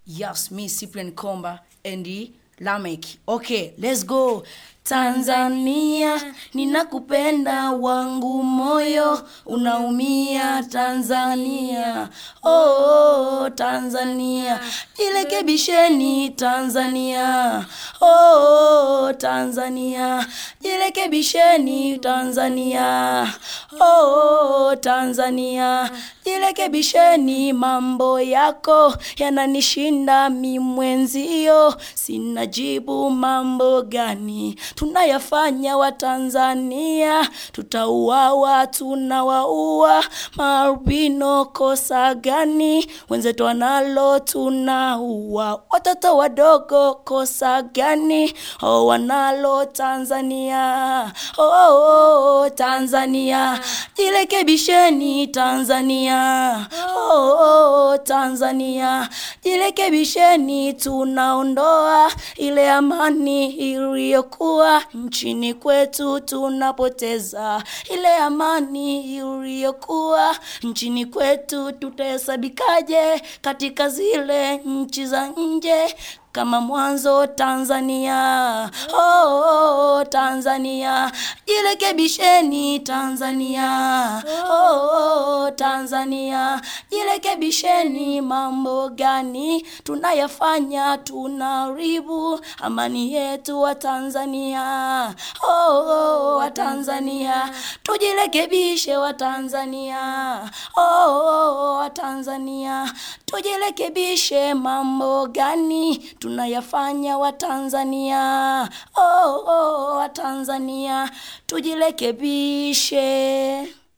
Yes, me Cyprian Komba and the Lamek. Okay, let's go. Tanzania, ninakupenda wangu moyo unaumia Tanzania. Oh, Tanzania, jirekebisheni Tanzania. Oh, Tanzania, jirekebisheni Tanzania. Oh, Tanzania, jirekebisheni mambo yako yananishinda mimwenzio, sina jibu mambo gani tunayafanya Watanzania, tutauawa, tunawaua marubino, kosa gani? Wenzetu wanalo tunaua, watoto wadogo, kosa gani? Oh, wanalo Tanzania, oh, oh, oh, Tanzania, jirekebisheni Tanzania, oh, oh, Tanzania, jirekebisheni, tunaondoa ile amani iliyokuwa nchini kwetu, tunapoteza ile amani iliyokuwa nchini kwetu. Tutahesabikaje katika zile nchi za nje? kama mwanzo Tanzania, oh, oh, Tanzania, jirekebisheni Tanzania, oh, oh, Tanzania, jirekebisheni. Mambo gani tunayafanya? Tunaharibu amani yetu wa Tanzania, oh, oh, wa Tanzania, tujirekebishe wa Tanzania, oh, oh, wa Tanzania, tujirekebishe. Mambo gani tunayafanya Watanzania, oh, oh, Watanzania tujirekebishe.